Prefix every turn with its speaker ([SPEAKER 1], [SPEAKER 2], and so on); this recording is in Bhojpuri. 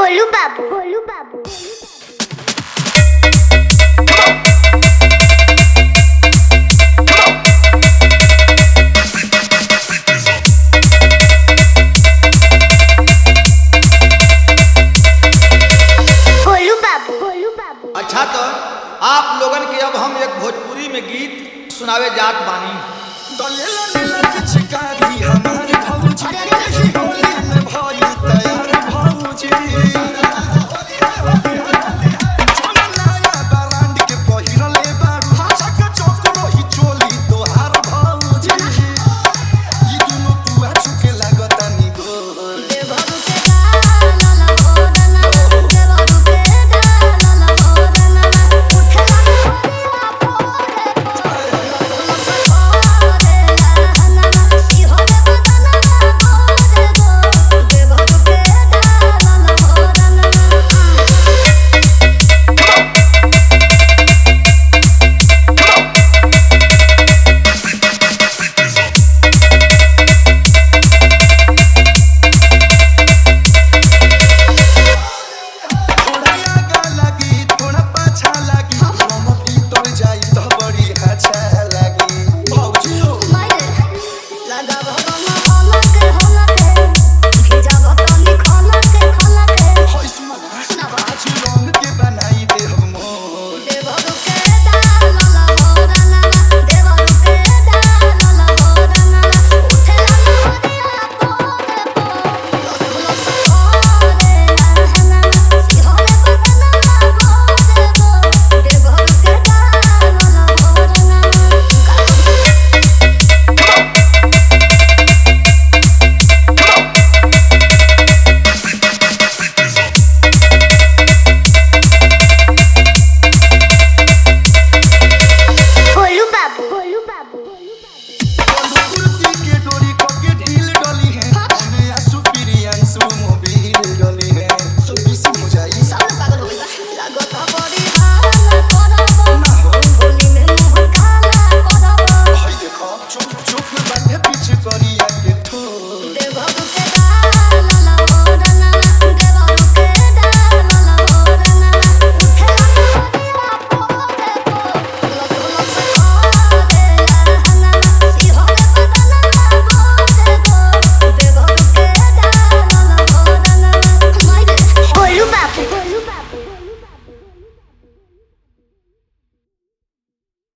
[SPEAKER 1] गोलू बाबू गोलू बाबू गोलू बाबू गोलू बाबू
[SPEAKER 2] अच्छा तो आप लोगन के अब हम एक भोजपुरी में गीत सुनावे जात बानी
[SPEAKER 3] दलेला नीला के चिकारी हमारे भौजी होली में भाई तैयार भौजी